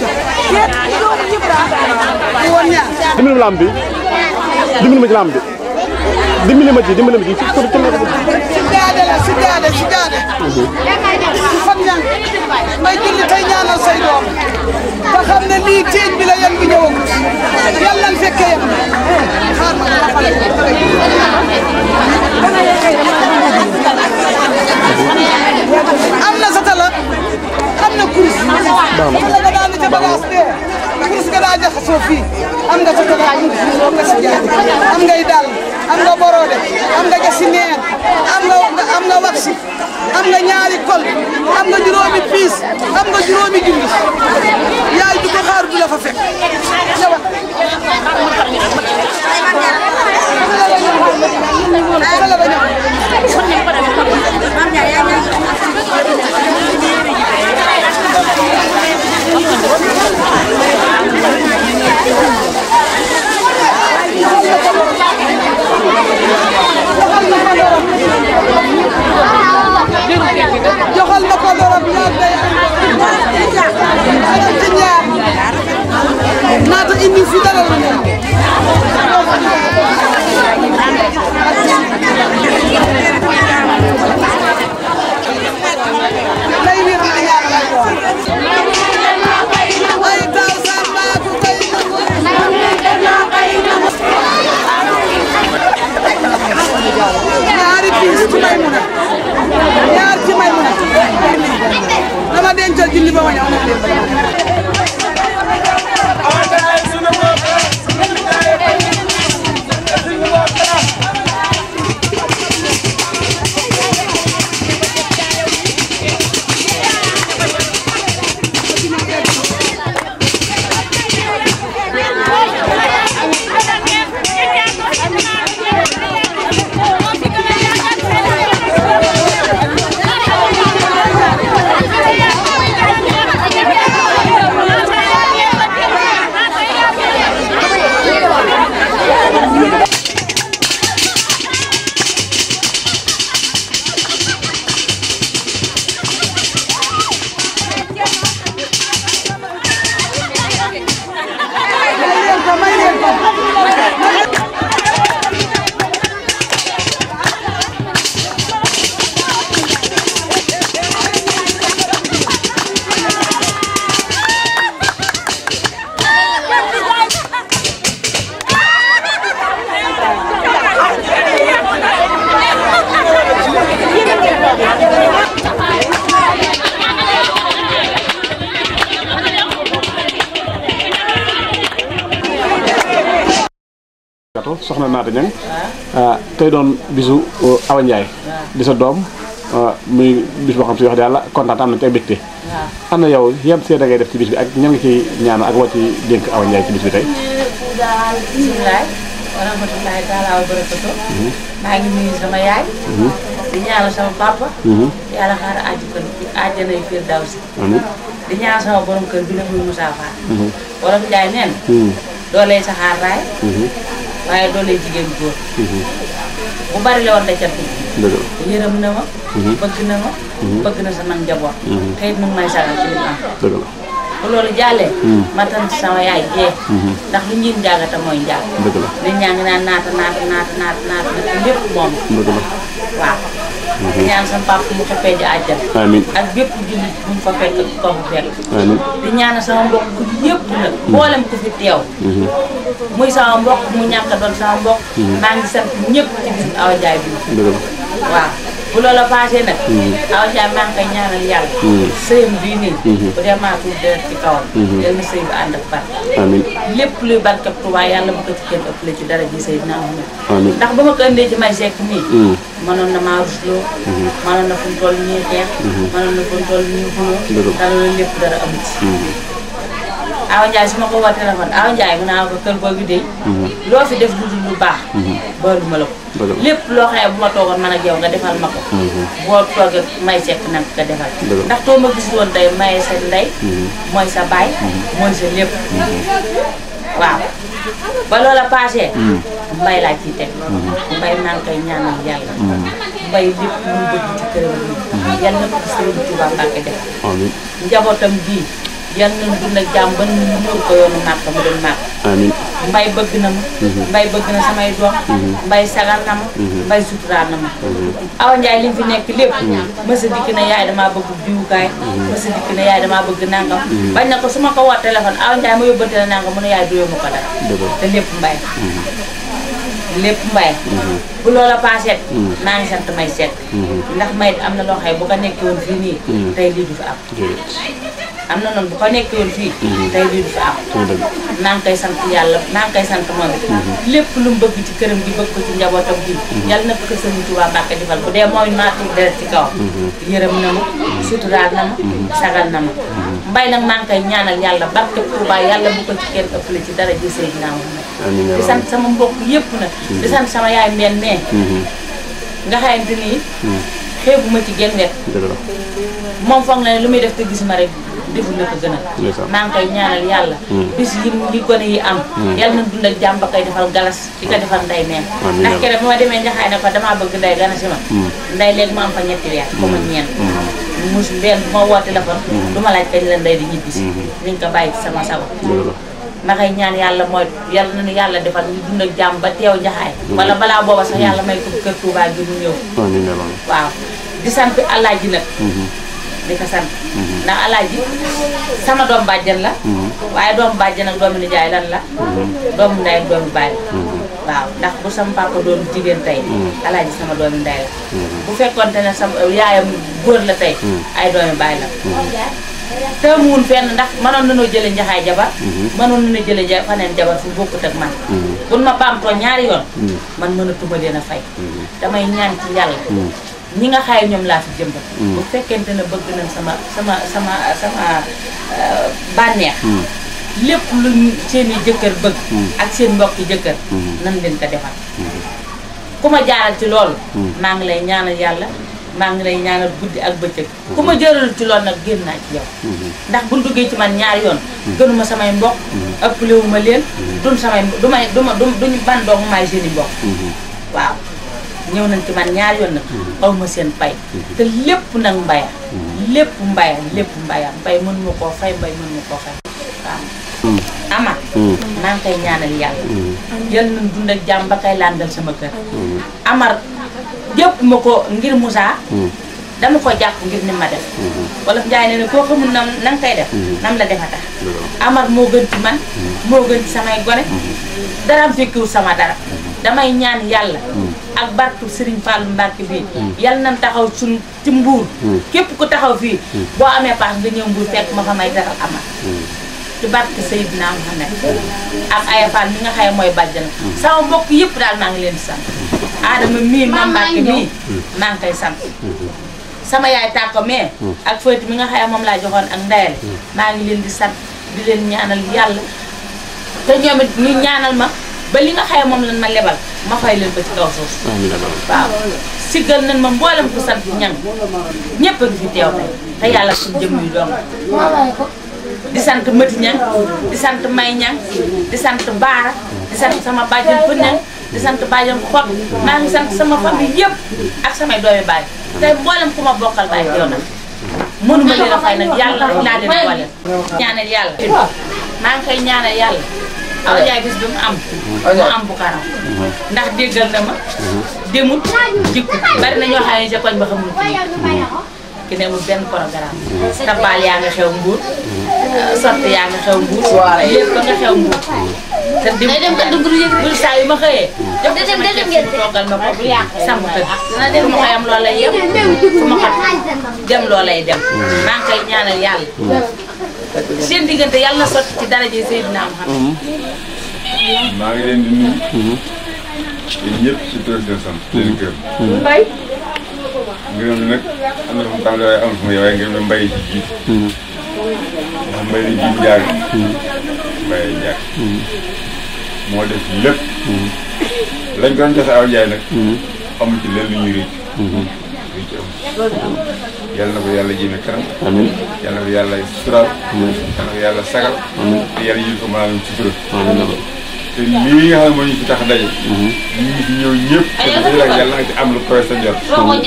di woon ñaar dimbali ma lamb bi dimbali ma ci lamb bi dimbali ma ci dimbali ma ci fi ko ci nekk si jaade la si jaade si jaade si fan ñaan may julli tey ñaanal say doom te xam ne lii teeñ bi la yan bi ñëwagul yàlla na fekkee yam xaar ma dama fale am na satala am na kurus satala nga daan ca bagaas dee kurus nga daa jaxasoo fii am nga satala am nga si jaade am ngay dàll am nga borode am nga jasi neen am nga am nga waxi am nga ñaari kol am nga juróomi piis am nga juróomi junni yaay du ko xaar du la fa fekk ñëwal joxal ma ko dorop ñaar day am ci ñaar naata indi fi dara lu ne lay wir na ñaar lay doon ay taw samba ku kay ñaari piis ci may mun a ñaar ci may mun a dama dencal julli ba ma ñëw na leen gato soxna Naata Ñang tey doon bisu Awa Ndiaye di sa doom muy bis boo xam si wax dëgg yàlla kontaan am nañ ci ay mbégte am na yow yan seede ngay def ci bis bi ak ñan nga ci ñaan ak woo ci dénk Awa Ndiaye ci bis bi tey bisimilah wa rahmatulahi taala wa barakatu maa ngi nuyu sama yaay di ñaanal sama papa yàlla xaar aji kër àjjana yu fiir daw si amiin di ñaanal sama borom kër bi la muy Moussa Fall borom Njaay neen doolee saxaar raay waaye doolee jigéen góor bu bari la woon da cat dëgg yërëm na ma bëgg na ma bëgg na sama njaboot te it mu ngi may sagal ci li mu am dëgg la bu loolu jàllee ma tant sama yaay jee ndax lu njiin njaagata mooy njaag dëgg la nit ñaa ngi naan naata naata naata naata naata naata lépp moom dëgg la waaw di ñaan sama papa mu xëppee ji àjjal amiin ak bépp jullit bu mu fa fekk ko fa fekk amiin di ñaan sama mbokk yëpp nag mboolem ku fi teew muy sama mbokk mu ñàkk a doon sama mbokk maa ngi sant ñëpp ci bisu Awa Ndiaye bi dëgg la waaw bu loola passé nag Awa Ndiaye maa ngi koy ñaanal yàlla sëyam bii nii bu dee maa tuur deret ci kawam yal na sëy bi ànd ak barke amiin lépp luy barkeb Tuubaa yàlla bu ko ci kenn ëppale ci dara ji sëy dinaa xam amiin ndax ba ma ko indee ci may sekk nii mënoon na maa rusloo mënoon na fu mu toll ñuy xeex mënoon na fu mu toll ñuy xuloo dara loolu lépp dara amu ci Awa Ndiaye su ma ko woo téléphone Awa Ndiaye mu naa ko kër googu de loo fi def lu dul lu baax boolu ma la ko lépp loo xam ne bu ma toogoon man ak yow nga defal ma ko boo toogee may sekk nag nga defal ndax too ma gis woon day maye sa ndey mooy sa baay mooy sa lépp waaw ba loola passé mbay laa ciy teg mbay maa ngi koy ñaanal yàlla mbay lépp lu mu bëgg ci këram bi yàlla na ko Sëriñ Tuubaa Mbàkke def amiin njabootam bii yal nañu dund ak jàmm ba nu muur ko yoonu màkk mu dem màkk amiin mbay bëgg na ma mbay bëgg na samay doom mbay sagal na ma mbay suturaal na ma Awa Ndiaye li mu fi nekk lépp mësa dikk na yaay damaa bëgg diwukaay mësa dikk na yaay damaa bëgg nangam bañ na ko su ma ko woo téléphone Awa Ndiaye ma yóbbante la nangam mu ne yaay duyoo ma ko dara te lépp mbay lépp mbay bu loola paasee maa ngi sant may seet ndax may am na loo xay bu ko nekkee woon fii nii tey lii du fi am am na noonu bu ko nekkee woon fii tey lii du fi am maa ngi koy sant yàlla maa ngi koy sant moom it lépp lu mu bëgg ci këram gi bëgg ko ci njabootam gi yàlla na ko Sëriñ Tuubaa Mbàkke defal bu dee mooy maa tuur deret ci kaw yërëm na ma suturaal na ma sagal na ma mbay nag maa ngi koy ñaanal yàlla barke Tuubaa yàlla bu ko ci kenn ëppale ci dara ji Seydina Muhammad di sant sama mbokk yëpp nag di sant sama yaay mbenn mee nga xamante nii xeebu ma ci genn wet moom foog na ne lu muy def te gis ma rek deful na ko gënal maa ngi koy ñaanal yàlla bis yi li gone yi am yàlla na dund ak jàmm ba koy defal galas di ko defal nday meen ndax keroog bi ma demee njaxaay ne ko damaa bëgg nday gana si ma nday léegi ma am fa ñetti weer ko ma ñeent mus benn bu ma woo téléphone du ma laaj kañ la nday di ñibbisi ni nga ko bàyyi ci sama sago ma koy ñaan yàlla mooy yàlla na ni yàlla defal ñu dund ak jàmm ba teew njaxaay wala balaa booba sax yàlla may ko kër Touba gi mu ñëw waaw di sant alaaji nag di ko sant ndax alaaji sama doom bàjjan la waaye doomu bàjjan ak doomu nijaay lan la doomu ndey ak doomu baay la waaw ndax bu sama papa doon jigéen tey alaaji sama doomu ndey la bu fekkonte ne sama yaayam góor la tey ay doomu baay la tëmuwun fenn ndax mënoon nañoo jële njaxaay jabar mënoon nañoo jële ja faneen jabar fu bokkut ak man buñ ma baamtoo ñaari yoon man mënatuma leen a fay damay ñaan ci yàlla ñi nga xaay ñoom laa fi jëmbat bu fekkente ne bëgg nañ sama sama sama sama bànneex lépp lu seen i jëkkër bëgg ak seen mbokki jëkkër nan leen ko defal ku ma jaaral ci loolu maa ngi lay ñaanal yàlla maa ngi lay ñaanal guddi ak bëccëg ku ma jëral ci loolu nag génn naa ci yow ndax bu duggee ci man ñaari yoon gënuma samay mbokk ëpplewu ma leen dun samay du may du ma du duñu ban doog maay seen i mbokk waaw ñëw nañ ci man ñaari yoon nag aw ma seen pay te lépp nag mbaya lépp mbaya lépp mbaya mbay mën ma koo fay mbay mën ma koo fay waaw ama maa ngi koy ñaanal yàlla yal nañ dund ak jàmm ba kay landal sama kër amar jëpp ma ko ngir Moussa dama ko jàpp ngir ni ma def wala Njaay ne ne koo xamul nam na nga koy def nam la defa tax amar moo gën ci man moo gën ci samay gone daraam fekkiwul sama dara damay ñaan yàlla ak barke Serigne Fallou Mbacke bii yal nañ taxaw suñ ci mbuur képp ku taxaw fii boo amee paas nga ñëw mbuur fekk ma fa may teral amar ci barke Seydina Muhammad ak Aya Fall mi nga xaye mooy bàjjana sama mbokk yëpp daal maa ngi leen di sant Adama mii Mame Mbacke mii maa ngi koy sant sama yaay tàkko mais ak Fati mi nga xaye moom laa joxoon ak ndayal maa ngi leen di sant di leen ñaanal yàlla te ñoom it ñu ñaanal ma ba li nga xaye moom lan ma lebal ma fay leen ba ci kaw suuf waaw siggal nañ ma mboolem ku sant ñang ñëpp a ngi fi teew tey te yàlla suñu jëm yu dong di sant Mati ñang di sant May ñang di sant Baara di sant sama bàjjen fu ñang di sant bàjjen xot maa ngi sant sama famille yëpp ak samay doomi baay tey mboolem ku ma bokkal baay teew na mënuma leen a fay nag yàlla laa leen boole ñaanal yàlla maa ngi koy ñaanal yàlla aw jaay bis bi mu am mu am bu karam ndax déggal na ma demut jikku bari na ñoo xam ne ca koñ ba xamul ki ne mu benn programme tabaal yaa nga xew mbuur sotti yaa nga xew mbuur lépp ba nga xew mbuur te dem dem ka dugg bul saa yu ma xëyee jox ko sama chef si toogal ma ko sama kër fu ma xëyam loolu lay yem fu ma xat dem loolu lay dem maa ngi koy ñaanal yàlla seen diggante yàlla na sotti ci daraje Seydina Muhammad maa ngi leen di nuyu. yéen ñëpp si tur seen sant. seen kër. mbay. ngërëm nag am na fu mu tàmbalee waaye am fu mu yem waaye ngërëm la mbay ci jiitu. ndax mbay la jiitu jaar. mbay jaar. moo def lépp. lañ ko doon joxe aw jaay nag. amul ci lenn lu ñuy rëcc. rëcc amul. yal na ko yàlla jëme kanam. amiin yal na ko yàlla suturaal. yal na ko yàlla sagal. te yàlla yël ko maanaam ci sutura. te lii nga xam ne moo ñu fi tax a daje. ñi ngi fi ñëw ñëpp. te bu dee yàlla nga ci am lu koy sa njort.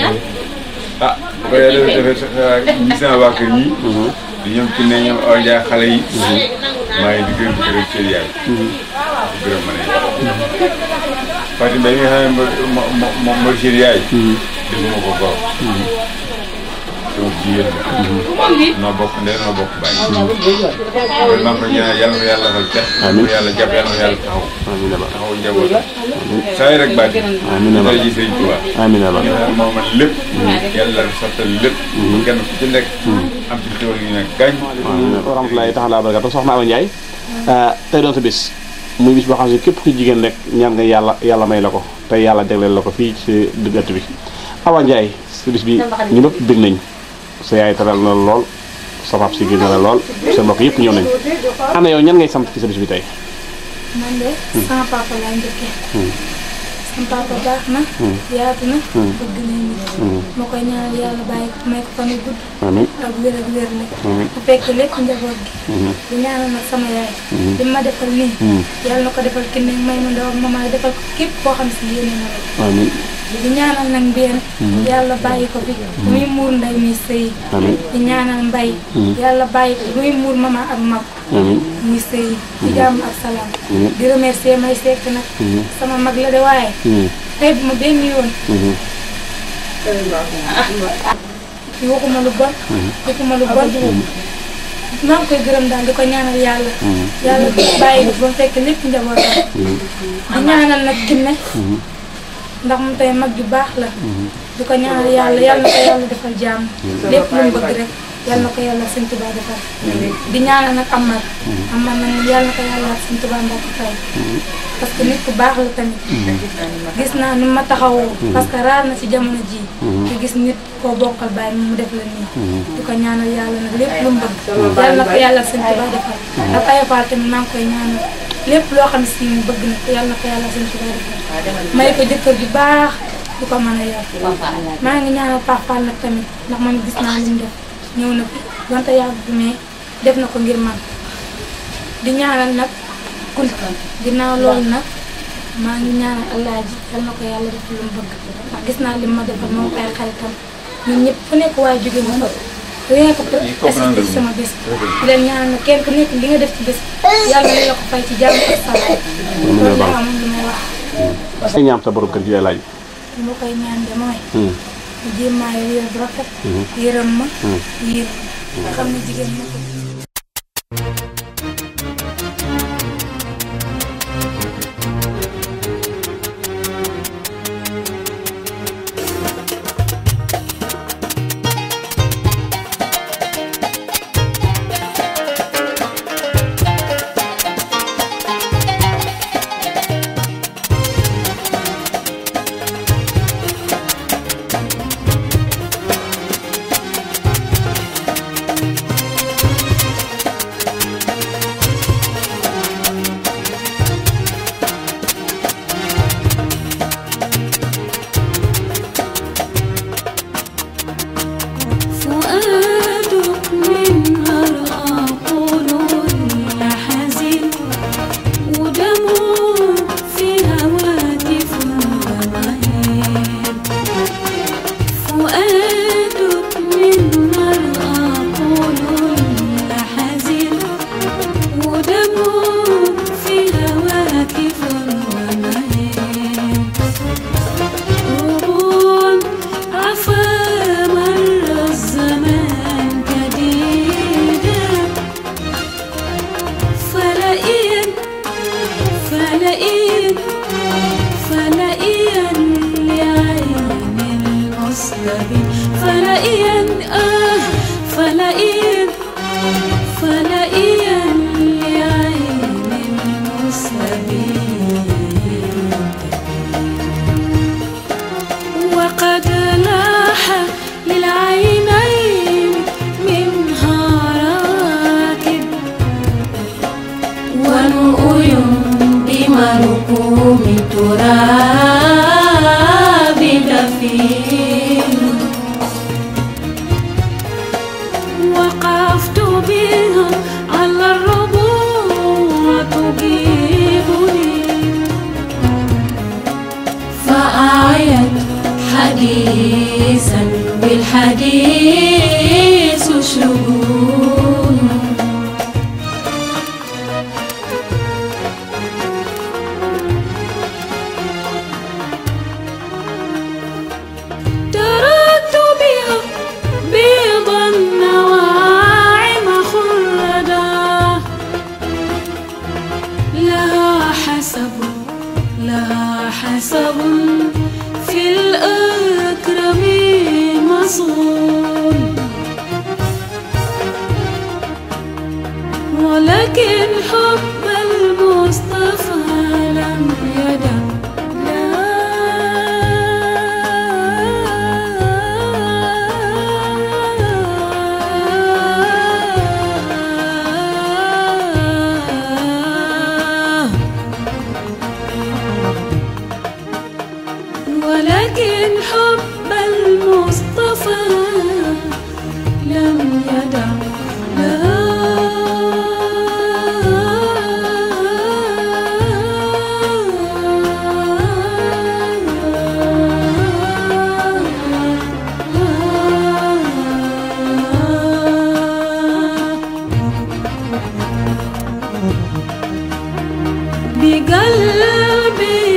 ah bu ko yàlla defee ñi sama waa kër ñi. di ñoom ci ne ñoom aw jaay xale yi. maa ngi di gërëm di gërëm seen yaay. di gërëm ma ne Fatou Mbaye mi nga xam ne moo moo moo mooy seen yaay. defuma ko góor. sama jigéen la. noo bokk ndey noo bokk bàyyi. loolu maa ngi koy ñaanal yàlla na yàlla defal cat. amiin yàlla jàpp yàlla na yàlla taxaw. amiin aba taxaw njaboot. saa yi rek baati. amiin aba ji sëñ Tuubaa. amiin aba moo man lépp. yàlla sottal lépp. kenn ku ci nekk. am ci xéwal yu ne gaañ. wa rahmatulahi taala barakatu soxna Awa Ndiaye tey doon sa bis muy bis boo xam ne képp ku jigéen rek ñaan nga yàlla yàlla may la ko tey yàlla jagleel la ko fii ci diggante bi Awa Ndiaye sa bis bi ñu nëpp bég nañ sa yaay taral na la lool sa pap si génn la lool sa mbokk yëpp ñëw nañ ana yow ñan ngay sant ci sa bis bi tey man de sama papa laa njëkkee sama papa baax na yaatu na bëgg na nit ma koy ñaanal yàlla bàyyi ko may ko fan yu gudd amiin ak wér ak wér la amiin bu fekk lépp njaboot gi di ñaanal nag sama yaay li ma defal nii yàlla na ko defal kinne may ma ndaw ak mama defal ko képp koo xam si yéene na la amiin di ñaanal nag mbeen yàlla bàyyi ko fi muy muur nday muy sëy amiin di ñaanal mbay yàlla bàyyi ko muy muur mama ak mag amiin muy sëy ci jàmm ak salaam amiin di remercier may sekk nag sama mag la de waaye tey bu ma benn yoon waxuma lu bon waxuma lu bon maa ngi koy gërëm daal di ko ñaanal yàlla yàlla bàyyi ko ba mu fekk lépp njabootam di ñaanal nag kinne ndax mu tey mag ju baax la di ko ñaanal yàlla yàlla na ko yàlla defal jàmm lépp lu mu bëgg rek yàlla na ko yàlla sëñ Tuubaa defal di ñaanal nag Amar Amar nag yàlla na ko yàlla sëñ Tuubaa mbaa ko fay parce que nit ku baax la tamit gis naa ni ma taxawoo parce que raar na ci jamono ji te gis nit koo bokkal bàyyi mu def la nii di ko ñaanal yàlla nag lépp lu mu bëgg yàlla na ko yàlla sëñ Tuubaa defal ak ayafaal tamit maa ngi koy ñaanal lépp loo xam si mu bëgg na ko yàlla na ko yàlla sëñ Tuubaa defal may ko jëkkër ju baax di ko mën a yor maa ngi ñaanal Papaal nag tamit ndax man gis naa li mu def ñëw na fi donte yàgg bi mais def na ko ngir man di ñaanal nag kul ginnaaw loolu nag maa ngi ñaanal Alaaji yal na ko yàlla def lu mu bëgg ndax gis naa li ma defal moom ay xaritam ñun ñëpp fu nekk waaye jóge ma fa rien que pour assister ci sama bés di leen ñaanal nag kenn ku nekk li nga def ci bés yàlla na la ko fay ci jàmm ak salaam loolu laa amoon lu may wax ay ñaam sa borom kër gi lay laaj li ma koy ñaan de mooy mu jéem maa yor yër bu rafet yërëm ma yiir ma nga xam ne jigéen ma ko فلئن فلئن لعين المسلمين وقد لاح للعينين منها راكب ونؤي بمركوم تراب دفين وقفت بها على الربوع تجيبني فأعيت حديثا بالحديث شجون تركت بها بيض النواعم خلدا لها حسب لها حسب في الأكرم مصون ولكن حب المصطفى لم يدع ولكن حب المصطفى لم يدع بقلبي